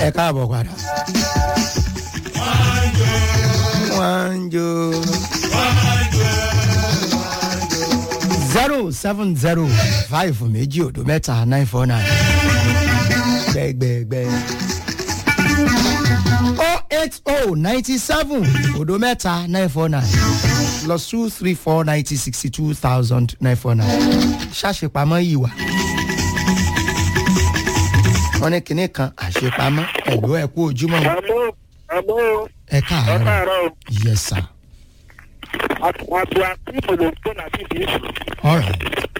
ẹ káàbọ̀ padà. wọ́n ń jó. zero seven zero five méjì òdo mẹ́ta nine four nine. gbẹgbẹgbẹ. oh eight oh ninety seven òdo mẹ́ta nine four nine plus two three four ninety sixty two thousand nine four nine. ṣàṣepamọ́ yìí wà wọ́n ní kinní kan àṣepamọ́ ẹ̀lú ẹ̀ kú ojúmọ́ àmọ́ àmọ́ ẹ ẹ káàárọ̀ káàárọ̀ yes sir àtò àti ìbòlò tó láti ìdí ìsìn. alright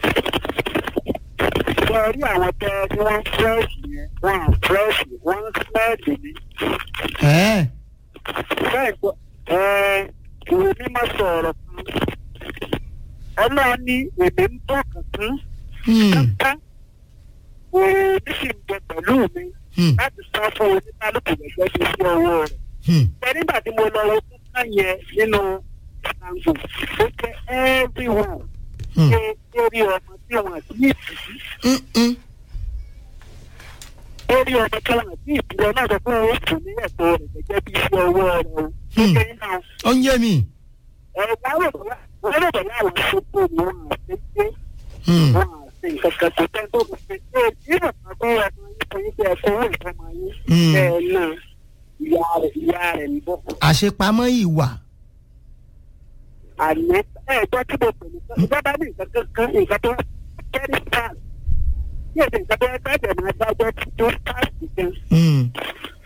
ṣe rí àwọn tẹ tí wọ́n fúrẹ́ṣì yẹn wọ́n à fúrẹ́ṣì wọ́n ń smẹ́ẹ̀lì ni. ẹ̀ bẹ́ẹ̀ gbọ́ ẹ ìwé mímọ́ sọ̀rọ̀ kan ọlọ́run ní èmi ń bọ̀ kankan hmm, kankan òní sì ń bẹ pẹ̀lú mi hmm, láti sá fún oníkálukú gẹ́gẹ́ bí sí ọwọ́ rẹ̀. hmm, pé nígbà tí mo lọ wo kankan yẹn nínú ṣàǹgò ó jẹ́ everyone hmm, ṣe lórí ọmọ tí wọn àti ìtìjú hmm, hmm. lórí ọmọ tí wọn àti ìtìjú náà sọ pé ó kù ní ẹ̀tọ́ rẹ̀ gẹ́gẹ́ bí iṣẹ́ ọwọ́ rẹ̀ o. Hmm. ṣé náà ó ń yé mi ẹ̀rọ wọ́n rò bọ̀ láwọn tó tó ní wọn àti ṣe Hmm, wọn àti nǹkan kan kò tẹ́ tó kò ṣe ṣe ìrò kan tó ọmọ yín fún yín pé ẹ̀kọ́ owó ìfọmọ yín Hmm. bẹ́ẹ̀ náà ìyá rẹ̀ ìyá rẹ̀ ń bọ̀. àṣepamọ́ yìí wà àná ẹ̀gbọ́n tí mo pè ní ìjọba ní nǹkan kankan nǹkan tó kẹ́rì pass ní èdè nǹkan tó ẹgbẹ́ ẹ̀jẹ̀ máa dájọ́ tó pass gan Hmm,